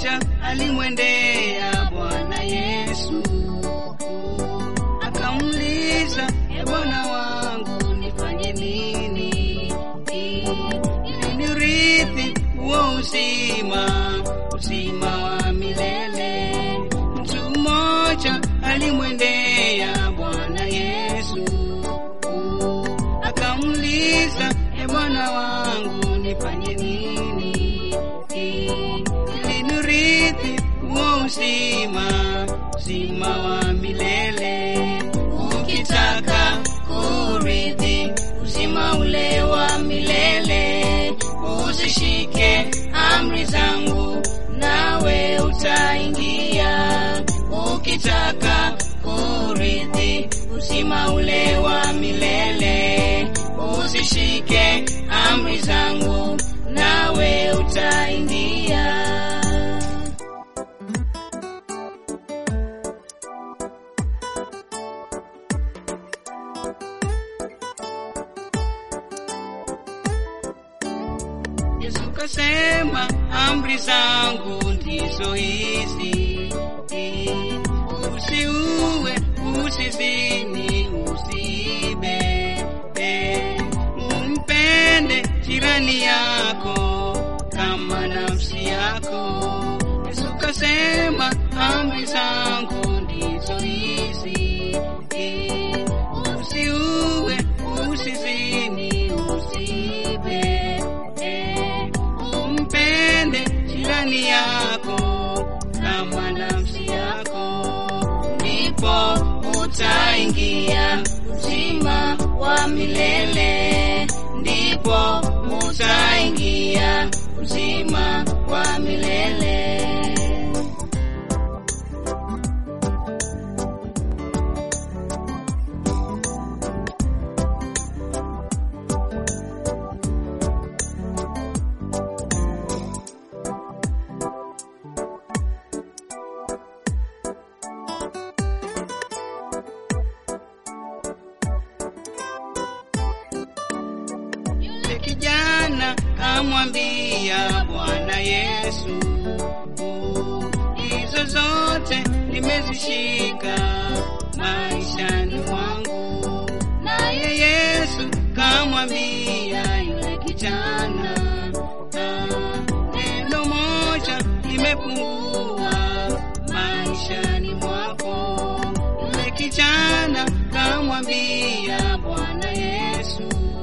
mmoja alimwendea Bwana Yesu akamuuliza, e Bwana wangu, nifanye nini ili nirithi huo uzima, uzima wa milele? Mtu mmoja alimwendea Bwana Yesu akamuuliza, e Bwana wangu, nifanye nini ili nirithi huo uzima, uzima wa milele? Ukitaka kurithi uzima ule wa milele, uzishike amri zangu, nawe utaingia. Ukitaka kurithi uzima ule wa milele, uzishike amri zangu, nawe utaingia. Yesu kasema, amri zangu ndizo hizi: usiue, usizini, usiibe, eh, umpende jirani yako kama nafsi yako. Yesu kasema, amri zangu ndizo hizi: usiue, usizini, usiibe, eh, umpende jirani yako kama nafsi yako, ndipo utaingia uzima wa milele, ndipo utaingia uzima wa milele. Yule kijana kamwambia Bwana Yesu, hizo zote nimezishika maishani mwangu. Naye Yesu kamwambia yule kijana, "Ah, neno moja limepungua maishani mwako. Yule kijana kamwambia Bwana Yesu,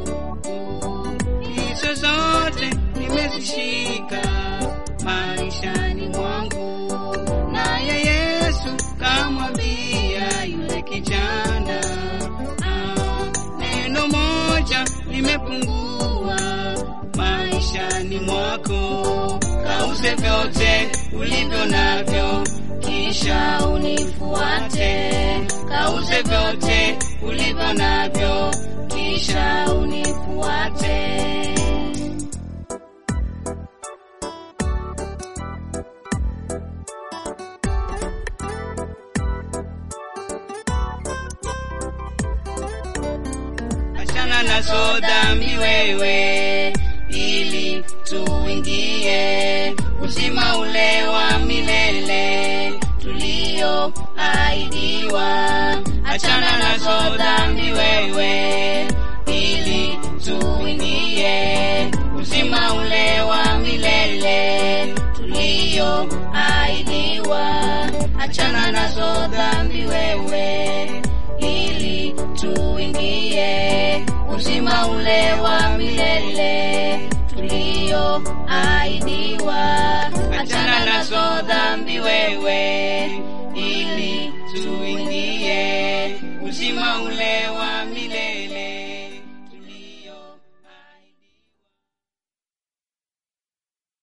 hizo zote nimezishika maishani mwangu. Naye Yesu kamwambia yule kijana, "Ah, neno moja limepungua maishani mwako. Kauze vyote ulivyo navyo, kisha unifuate. Kauze vyote ulivyo navyo, kisha unifuate. Achana nazo dhambi wewe, ili tuingie uzima ule wa milele tulioahidiwa. Achana nazo dhambi wewe, ili tuingie uzima ule wa milele tulioahidiwa. Achana nazo dhambi wewe, ili tuingie uzima ule wa milele tulioahidiwa. Achana nazo dhambi wewe, ili tuingie uzima ule wa